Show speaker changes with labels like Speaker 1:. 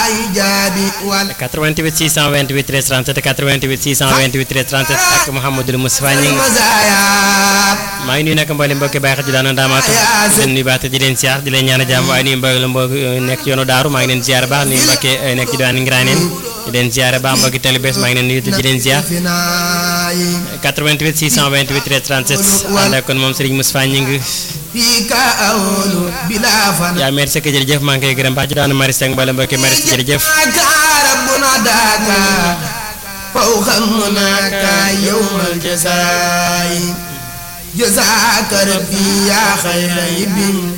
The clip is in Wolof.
Speaker 1: 88 628 13 37 88 628 13 37 ak Mouhamadul Moustapha ñi maa ngi nuyu nag mboolem mbokki bàyyi xel ji daana daamaatu di leen nuyu baax te di leen siyaar di leen ñaan a jàmm waaye nuyu mboolem mbokk nekk ci yoonu daaru maa ngi leen ziar baax nuyu mbokki nekk ci diwaan Ngiraaneen di leen ziar baax mbokki tali bees maa ngi leen nuyu te di leen ziar 88 628 13 37 ànd ak kon moom Serigne Moustapha ñi ngi yaa merci que jërëjëf maa ngi koy gërëm baax ci daanu Maris ak mboolem mbokki Maris jërëjëf
Speaker 2: فوق هناك يوم الجزاء جزاك ربي يا خير ابن